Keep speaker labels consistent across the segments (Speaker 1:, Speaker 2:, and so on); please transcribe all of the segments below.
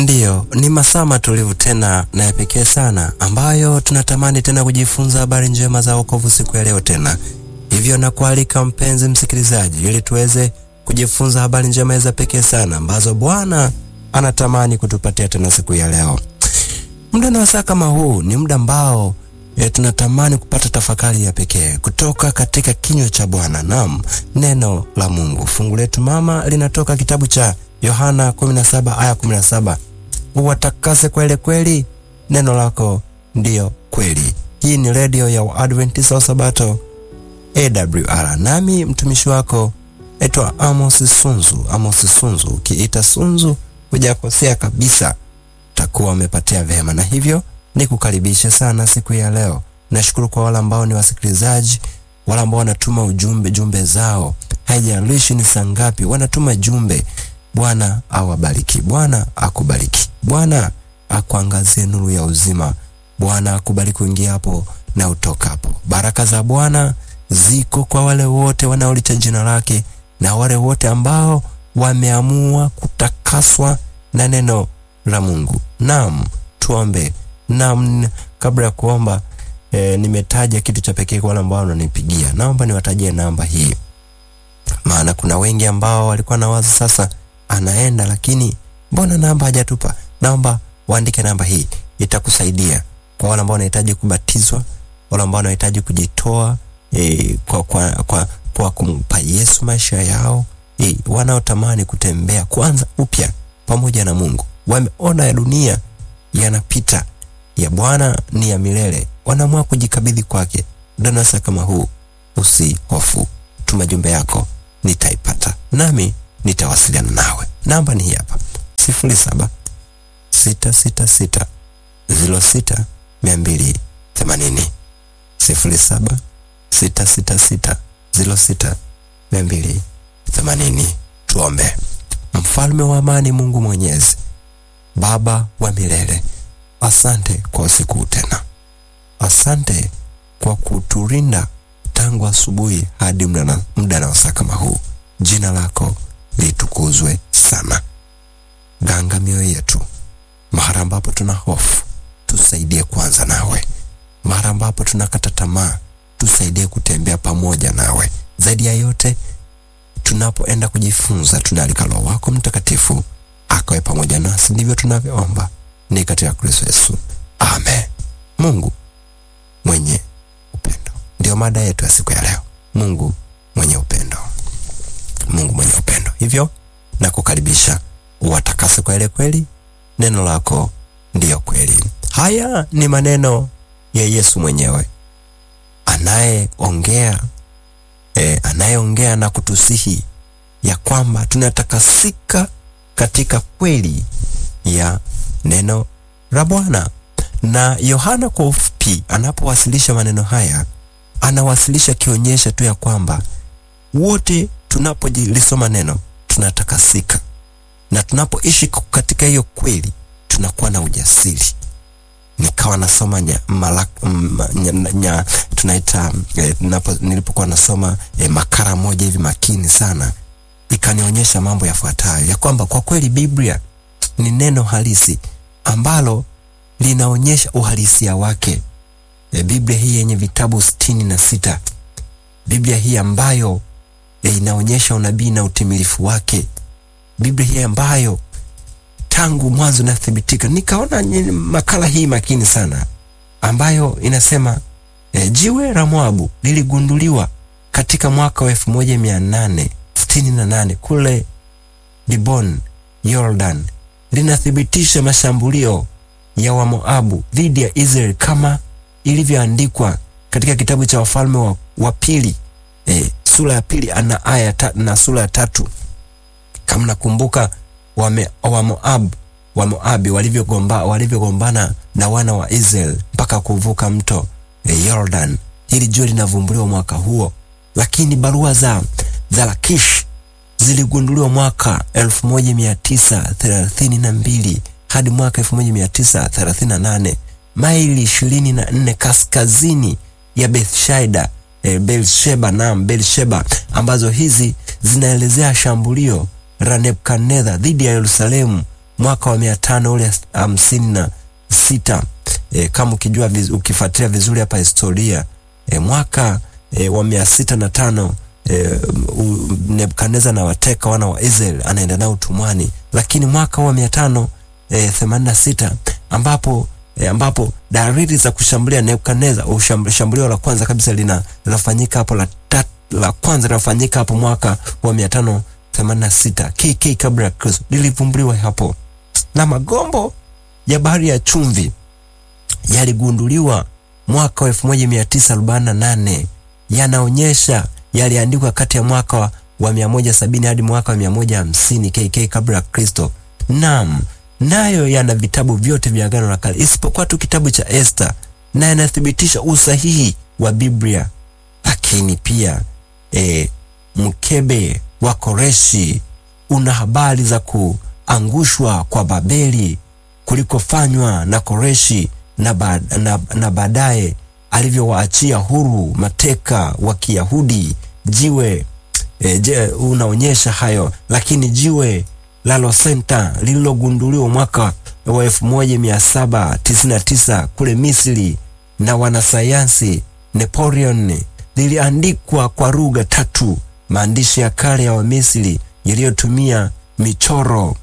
Speaker 1: Ndiyo, ni masaa matulivu tena na ya pekee sana ambayo tunatamani tena kujifunza habari njema za wokovu siku ya leo tena. Hivyo nakualika mpenzi msikilizaji, ili tuweze kujifunza habari njema za pekee sana ambazo Bwana anatamani kutupatia tena siku ya leo. Muda na wasaa kama huu ni muda ambao e, tunatamani kupata tafakari ya pekee kutoka katika kinywa cha Bwana, naam, neno la Mungu. Fungu letu mama linatoka kitabu cha Yohana 17 aya 17, uwatakase kweli kweli, neno lako ndiyo kweli. Hii ni redio ya Waadventista wa Sabato AWR, nami mtumishi wako etwa Amos Sunzu. Amos Sunzu, ukiita Sunzu hujakosea kabisa, takuwa umepatia vema, na hivyo ni kukaribisha sana siku ya leo. Nashukuru kwa wale ambao ni wasikilizaji, wale ambao wanatuma ujumbe jumbe zao, haijalishi ni saa ngapi, wanatuma jumbe. Bwana awabariki, Bwana akubariki, Bwana akuangazie nuru ya uzima, Bwana akubariki uingiapo na utokapo. Baraka za Bwana ziko kwa wale wote wanaolicha jina lake na wale wote ambao wameamua kutakaswa na neno la Mungu. Naam, tuombe. Naam, kabla ya kuomba e, nimetaja kitu cha pekee kwa wale ambao wananipigia. Naomba niwatajie namba hii, maana kuna wengi ambao walikuwa na wazo sasa anaenda lakini mbona namba hajatupa? Naomba waandike namba hii, itakusaidia kwa wale ambao wanahitaji kubatizwa, wale ambao wanahitaji kujitoa e, kwa, kwa, kwa, kwa kumpa Yesu maisha yao e, wanaotamani kutembea kwanza upya pamoja na Mungu, wameona ya dunia yanapita, ya Bwana ni ya milele, wanaamua kujikabidhi kwake. Danasa kama huu, usihofu, tuma jumbe yako, nitaipata nami nitawasiliana nawe. Namba ni hii hapa, sifuri saba sita sita sita ziro sita mia mbili themanini sifuri saba sita sita sita ziro sita mia mbili themanini. Tuombe. Mfalme wa amani, Mungu Mwenyezi, Baba wa milele, asante kwa usiku tena, asante kwa kuturinda tangu asubuhi hadi muda na wasaa kama huu. Jina lako litukuzwe sana. Ganga mioyo yetu mahali ambapo tuna hofu, tusaidie kwanza nawe. Mahali ambapo tunakata tamaa, tusaidie kutembea pamoja nawe. Zaidi ya yote, tunapoenda kujifunza, tunaalika Roho wako Mtakatifu akawe pamoja nasi. Ndivyo tunavyoomba ni katika Kristo Yesu, amen. Mungu mwenye upendo ndio mada yetu ya siku ya leo. Mungu mwenye upendo Mungu mwenye upendo. Hivyo na kukaribisha uwatakase kwa ile kweli, neno lako ndiyo kweli. Haya ni maneno ya Yesu mwenyewe anayeongea e, anayeongea na kutusihi ya kwamba tunatakasika katika kweli ya neno la Bwana. Na Yohana kwa ufupi anapowasilisha maneno haya anawasilisha kionyesha tu ya kwamba wote tunapojilisoma neno tunatakasika, na tunapoishi katika hiyo kweli tunakuwa na ujasiri. Nikawa nasoma nya, malak, nya, nya, tunaita eh, nilipokuwa nasoma eh, makala moja hivi makini sana, ikanionyesha mambo yafuatayo ya kwamba kwa kweli Biblia ni neno halisi ambalo linaonyesha uhalisia wake. Eh, Biblia hii yenye vitabu sitini na sita Biblia hii ambayo E, inaonyesha unabii na utimilifu wake. Biblia hii ambayo tangu mwanzo inathibitika. Nikaona makala hii makini sana ambayo inasema e, jiwe la Moabu liligunduliwa katika mwaka wa elfu moja mia nane sitini na nane kule Dibon, Jordan. Linathibitisha mashambulio ya Wamoabu dhidi ya Israeli kama ilivyoandikwa katika kitabu cha Wafalme wa, wa pili e, sura ya pili ana aya na sura ya tatu. Kama nakumbuka wa Moab wa Moabi walivyogombana walivyogombana na wana wa Israel mpaka kuvuka mto e, Jordan. Hili jua linavumbuliwa mwaka huo, lakini barua za za Lakish ziligunduliwa mwaka elfu moja mia tisa thelathini na mbili hadi mwaka elfu moja mia tisa thelathini na nane maili ishirini na nne kaskazini ya Bethshaida E, Belsheba naam, Belsheba ambazo hizi zinaelezea shambulio la Nebukadneza dhidi ya Yerusalemu mwaka wa mia tano ule hamsini na sita e, kama ukijua viz, ukifuatilia vizuri hapa historia e, mwaka e, wa mia sita na tano e, Nebukadneza na wateka wana wa Israel anaenda nao utumwani, lakini mwaka wa mia tano e, themanini na sita ambapo e, ambapo dalili za kushambulia Nebukadneza, shambulio la kwanza kabisa lina linafanyika hapo la tat, la kwanza linafanyika hapo mwaka wa mia tano themanini na sita KK kabla ya Kristo lilivumbuliwa hapo, na magombo ya bahari ya chumvi yaligunduliwa mwaka wa elfu moja mia tisa arobaini na nane yanaonyesha yaliandikwa kati ya mwaka wa, wa mia moja sabini hadi mwaka wa mia moja hamsini KK kabla ya Kristo. Naam, nayo yana vitabu vyote vya Agano la Kale isipokuwa tu kitabu cha Esta, na yanathibitisha usahihi wa Biblia. Lakini pia e, mkebe wa Koreshi una habari za kuangushwa kwa Babeli kulikofanywa na Koreshi na, ba, na, na baadaye alivyowaachia huru mateka wa Kiyahudi. Jiwe e, je, unaonyesha hayo, lakini jiwe la Losenta lililogunduliwa mwaka wa 1799 kule Misri na wanasayansi Napoleon liliandikwa kwa lugha tatu, maandishi ya kale ya Wamisri yaliyotumia michoro,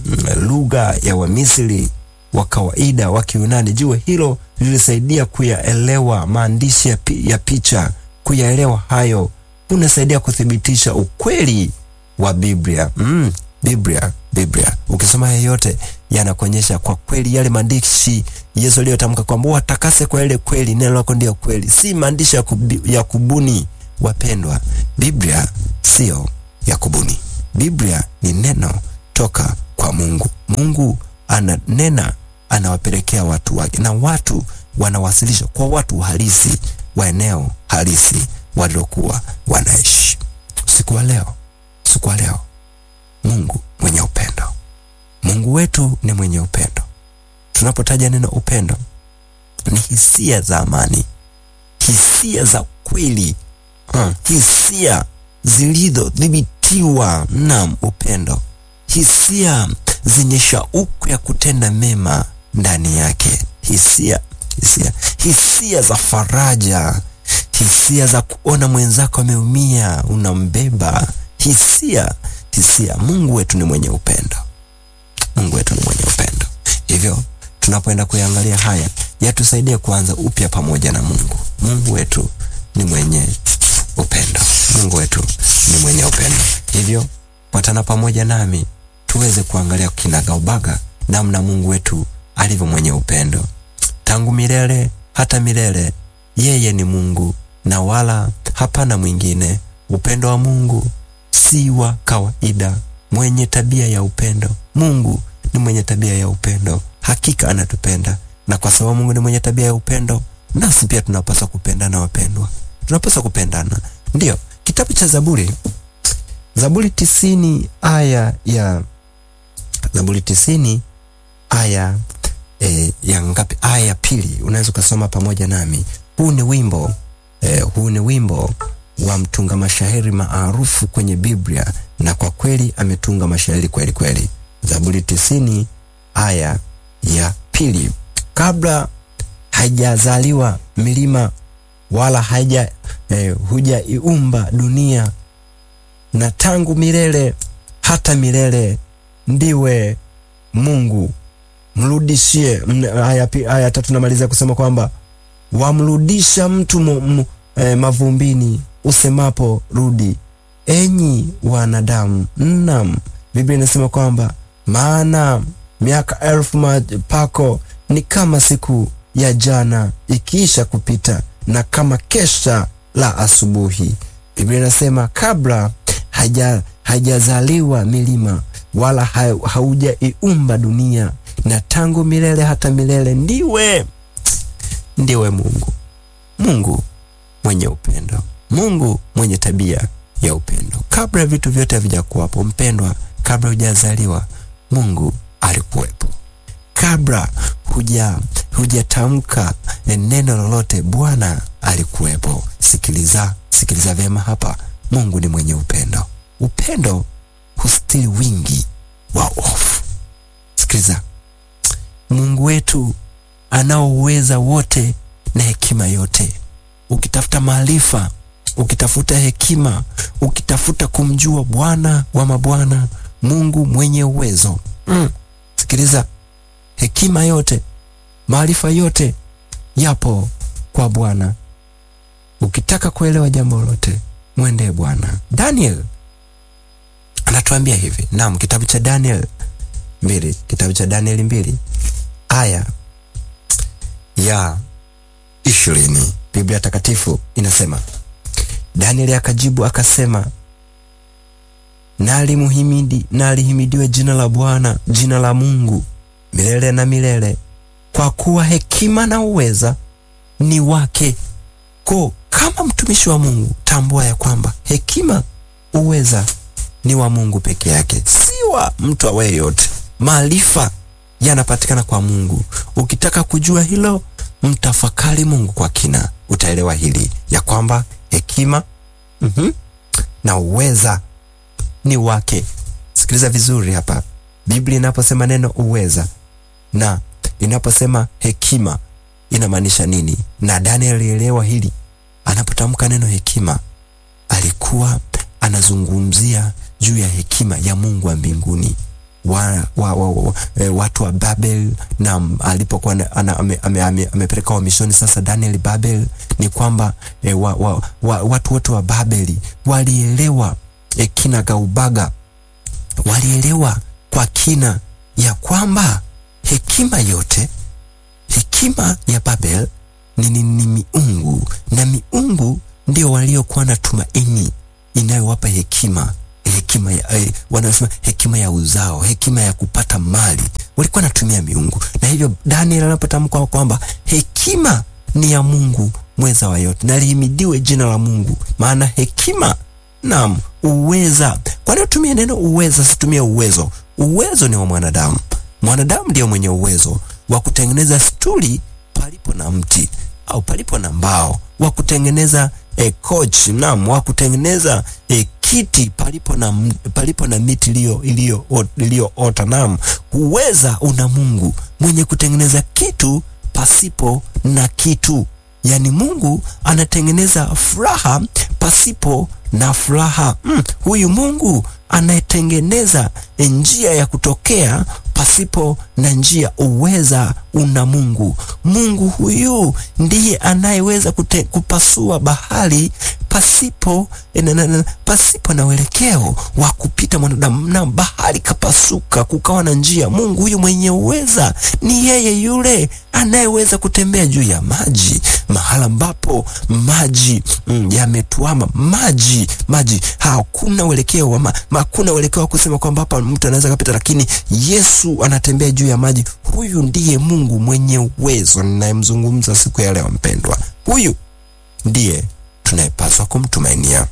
Speaker 1: lugha ya Wamisri wa kawaida wa Kiyunani. Jiwe hilo lilisaidia kuyaelewa maandishi ya, pi, ya picha. Kuyaelewa hayo kunasaidia kuthibitisha ukweli wa Biblia. Mm, Biblia, Biblia ukisoma yeyote yanakuonyesha kwa kweli yale maandishi Yesu aliyotamka kwamba watakase kwa ile kweli, neno lako ndio kweli, si maandishi ya, kubi, ya kubuni. Wapendwa, Biblia sio ya kubuni. Biblia ni neno toka kwa Mungu. Mungu ananena anawapelekea watu wake, na watu wanawasilisha kwa watu halisi wa eneo halisi waliokuwa wanaishi. Usiku wa leo, usiku wa leo, Mungu mwenye upendo, Mungu wetu ni mwenye upendo. Tunapotaja neno upendo, ni hisia za amani, hisia za kweli, hmm, hisia zilizodhibitiwa na upendo, hisia zenye shauku ya kutenda mema ndani yake, hisia hisia hisia za faraja, hisia za kuona mwenzako ameumia, unambeba, hisia hisia. Mungu wetu ni mwenye upendo, Mungu wetu ni mwenye upendo. Hivyo tunapoenda kuyangalia haya, yatusaidie kuanza upya pamoja na Mungu. Mungu wetu ni mwenye upendo, Mungu wetu ni mwenye upendo. Hivyo watana pamoja nami tuweze kuangalia kinagaubaga namna Mungu wetu alivyo mwenye upendo tangu milele hata milele. Yeye ni Mungu na wala hapana mwingine. Upendo wa Mungu si wa kawaida, mwenye tabia ya upendo. Mungu ni mwenye tabia ya upendo, hakika anatupenda, na kwa sababu Mungu ni mwenye tabia ya upendo, nasi pia tunapaswa kupendana. Wapendwa, tunapaswa kupendana. Ndiyo kitabu cha Zaburi, Zaburi tisini aya ya Zaburi tisini aya e, ya ngapi? Aya ya pili, unaweza ukasoma pamoja nami. Huu ni wimbo e, huu ni wimbo wa mtunga mashairi maarufu kwenye Biblia, na kwa kweli ametunga mashairi kweli kweli. Zaburi tisini aya ya pili, kabla haijazaliwa milima wala haija e, hujaiumba dunia, na tangu milele hata milele ndiwe Mungu. Mrudishie. Aya, aya tatu namalizia kusema kwamba wamrudisha mtu mu, mu, eh, mavumbini usemapo rudi, enyi wanadamu. Naam, Biblia inasema kwamba maana miaka elfu pako ni kama siku ya jana ikiisha kupita, na kama kesha la asubuhi. Biblia inasema kabla haja hajazaliwa milima wala ha, haujaiumba dunia na tangu milele hata milele ndiwe ndiwe Mungu, Mungu mwenye upendo, Mungu mwenye tabia ya upendo. Kabla vitu vyote havijakuwapo, mpendwa, kabla hujazaliwa Mungu alikuwepo. Kabla huja hujatamka neno lolote, Bwana alikuwepo. Sikiliza, sikiliza vyema hapa. Mungu ni mwenye upendo. Upendo hustiri wingi wa ovu. Sikiliza, Mungu wetu anao uweza wote na hekima yote. Ukitafuta maarifa, ukitafuta hekima, ukitafuta kumjua Bwana wa mabwana, Mungu mwenye uwezo mm. Sikiliza, hekima yote, maarifa yote yapo kwa Bwana. Ukitaka kuelewa jambo lolote, mwendee Bwana. Daniel anatuambia hivi, naam, kitabu cha Daniel mbili, kitabu cha Danieli mbili aya ya ishirini Biblia Takatifu inasema, Danieli akajibu akasema, nalimuhimidi nalihimidiwe jina la Bwana, jina la Mungu milele na milele, kwa kuwa hekima na uweza ni wake. Ko, kama mtumishi wa Mungu, tambua ya kwamba hekima, uweza ni wa Mungu peke yake, si wa mtu awaye yote. Maarifa yanapatikana kwa Mungu. Ukitaka kujua hilo, mtafakari Mungu kwa kina, utaelewa hili ya kwamba hekima mm -hmm, na uweza ni wake. Sikiliza vizuri hapa, Biblia inaposema neno uweza na inaposema hekima inamaanisha nini? Na Daniel alielewa hili. Anapotamka neno hekima, alikuwa anazungumzia juu ya hekima ya Mungu wa mbinguni wa, wa, wa, wa, e, watu wa Babel na alipokuwa amepeleka ame, wamishoni sasa Daniel Babel, ni kwamba e, wa, wa, wa, watu wote wa Babeli walielewa e, kina gaubaga, walielewa kwa kina ya kwamba hekima yote, hekima ya Babel ni, ni, ni miungu na miungu ndio waliokuwa na tumaini inayowapa hekima hekima ya, eh, wanasema hekima ya uzao, hekima ya kupata mali, walikuwa natumia miungu. Na hivyo Daniel anapotamka kwamba hekima ni ya Mungu mweza wa yote, na lihimidiwe jina la Mungu, maana hekima naam, uweza. Kwa nini tumie neno uweza, situmie uwezo? Uwezo ni wa mwanadamu. Mwanadamu ndio mwenye uwezo wa kutengeneza stuli palipo na mti au palipo na mbao, wa kutengeneza e, coach naam, wa kutengeneza e, kiti palipo na, palipo na miti iliyo iliyoota. Naam, uweza una Mungu mwenye kutengeneza kitu pasipo na kitu. Yaani Mungu anatengeneza furaha pasipo na furaha. Mm, huyu Mungu anayetengeneza njia ya kutokea pasipo na njia. Uweza una Mungu. Mungu huyu ndiye anayeweza kupasua bahari pasipo na, na, na, pasipo na uelekeo wa kupita mwanadamu, na bahari kapasuka, kukawa na njia. Mungu huyu mwenye uweza ni yeye yule anayeweza kutembea juu ya maji, mahala ambapo maji mm, yametuama maji maji, hakuna uelekeo wa ma, hakuna uelekeo wa kusema kwamba hapa mtu anaweza kapita, lakini Yesu anatembea juu ya maji. Huyu ndiye Mungu mwenye uwezo ninayemzungumza siku ya leo, mpendwa. Huyu ndiye tunayepaswa kumtumainia.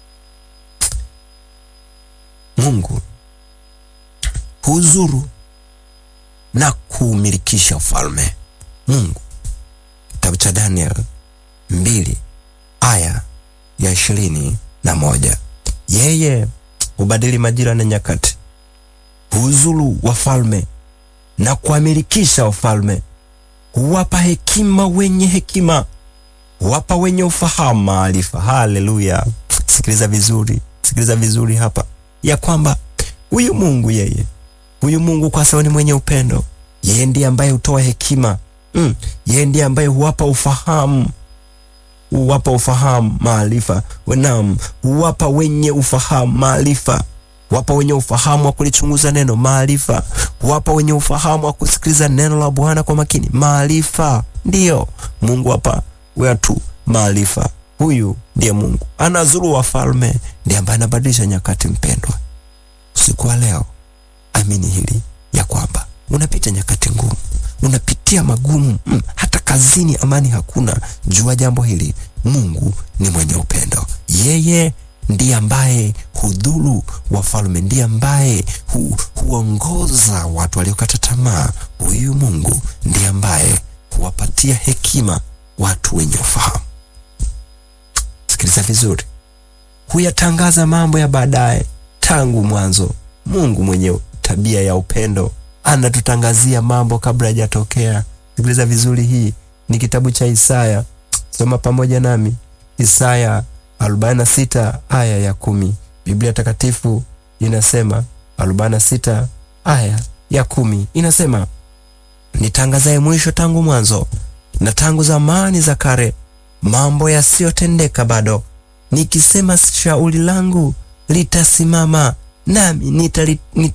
Speaker 1: Mungu huzuru na kuumilikisha ufalme. Mungu, kitabu cha Daniel mbili aya ya ishirini na moja yeye hubadili majira na nyakati, huzuru wafalme na kuamilikisha wafalme, huwapa hekima wenye hekima wapa wenye ufahamu maarifa. Haleluya! Sikiliza vizuri, sikiliza vizuri hapa ya kwamba huyu Mungu yeye, huyu Mungu kwa sababu ni mwenye upendo, yeye ndiye ambaye hutoa hekima mm. Yeye ndiye ambaye huwapa ufahamu, huwapa ufahamu maarifa. Naam, huwapa wenye ufahamu maarifa, wapa wenye ufahamu wa kulichunguza neno maarifa, wapa wenye ufahamu wa kusikiliza neno la Bwana kwa makini maarifa. Ndiyo Mungu hapa watu maarifa. Huyu ndiye Mungu anazuru wafalme, ndiye ambaye anabadilisha nyakati. Mpendwa, usiku wa leo amini hili ya kwamba unapita nyakati ngumu, unapitia magumu mm, hata kazini amani hakuna. Jua jambo hili, Mungu ni mwenye upendo. Yeye ndiye ambaye hudhuru wafalme, ndiye ambaye hu, huongoza watu waliokata tamaa. Huyu Mungu ndiye ambaye huwapatia hekima watu wenye ufahamu. Sikiliza vizuri, huyatangaza mambo ya baadaye tangu mwanzo. Mungu mwenye tabia ya upendo anatutangazia mambo kabla hajatokea. Sikiliza vizuri, hii ni kitabu cha Isaya. Soma pamoja nami Isaya 46 aya ya kumi. Biblia Takatifu inasema 46 aya ya kumi inasema, nitangazaye mwisho tangu mwanzo na tangu zamani za kale, mambo yasiyotendeka bado, nikisema shauri langu litasimama, nami nitali, nitali